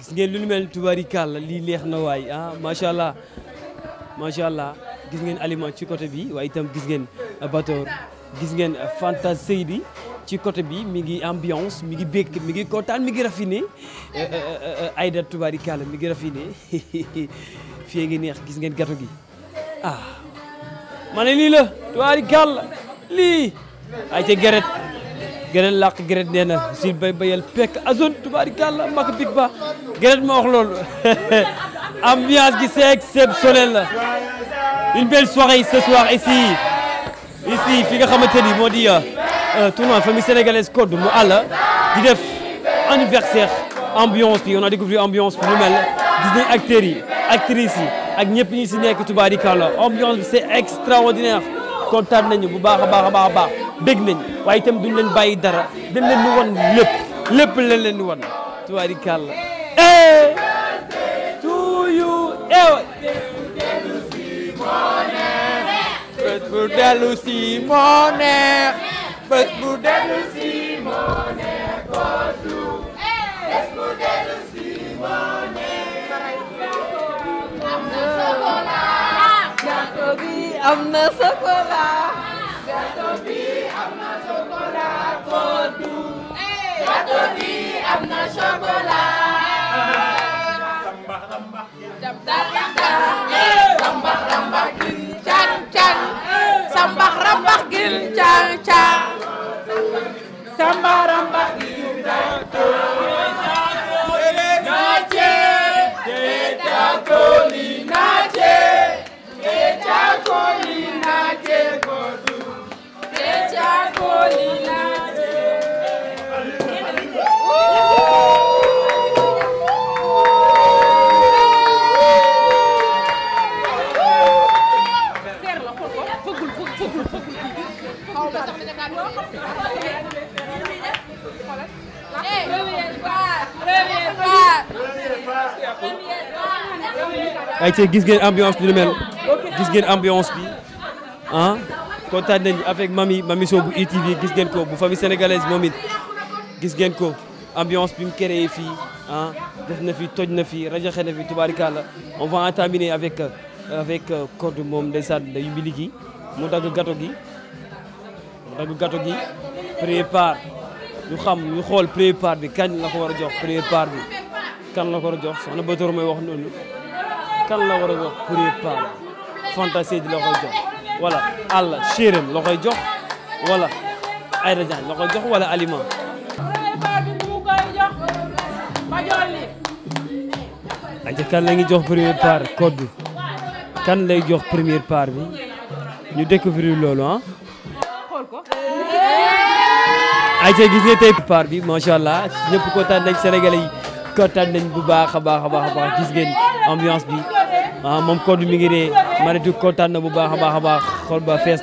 gis ngeen lu nu mel tubaarikàlla lii neex na waay ah macha allah macha allah gis ngeen aliment ci côté bi waaye itam gis ngeen Batoor gis ngeen Fanta Seydi ci côté bi mi ngi ambiance mi ngi békk mi ngi kontaan mi ngi raffiné Aïda tubaarikàlla mi ngi raffiné fii ngi neex gis ngeen gato gi ah ma ne lii la tubaarikàlla lii ay ca geret geret làq geret nee na sil bay bayal pekk azone tubaarikàlla mak big ba geret ma wax loolu ambiance gi c'est exceptionnel la une belle soirée ce soir ici ici fi nga xamante ni moo di tournoi famille sénégalaise code mu àll di def anniversaire ambiance bi on a découvert ambiance bi lu mel gis nañ acteurs yi actrices yi ak ñëpp ñi si nekk tubaarikàlla ambiance bi c'est extraordinaire kontaan nañu bu baax a baax a baax a baax dégg nañ waaye itam duñ leen bàyyi dara dañ leen di wan lépp lépp leen leen di wan tubaarikàlla eh to you eh bés bu dellu si moo neex bés bu dellu si moo neex koodu bés bu dellu si moo neex gâteau bi am na chocolat. gâteau bi am na chocolat koodu gâteau bi am na chocolat sambax rambax gil can can sambax rambax gil can can samba ramba nache etakoli nache etakoli nache kodu etakoli nache ay ci gis ngeen ambiance bi lu mel gis ngeen ambiance bi ah kontaan nañ avec mami mami Sow bu ITV gis ngeen ko bu famille sénégalaise moom it gis ngeen ko ambiance bi mu créé fii ah def na fi toj na fi rajaxe na fi tubaarikàlla on va en terminer avec avec code moom ndeysaan day mbi ligi mu dagg gato gi mu dagg gato gi premier part ñu xam ñu xool premier part bi kañ la ko war a jox premier part bi kan la ko war a jox soxna Batoor may wax noonu kan la war a jox premier part fantasy di la koy jox wala àll chéram la koy jox wala Aïda Diagne la koy jox wala aliment aja kan la ngi jox premier part code bi kan lay jox première part bi ñu découvrir loolu ah ayca gis nga tey part bi macha allah ñëpp kontaan nañ sénégalais yi kontaan nañ bu baax a baax a baax a baax gis ngeen ambiance bi ah moom code mi ngi ree Maritou kontaan na bu baax a baax a baax xool ba fees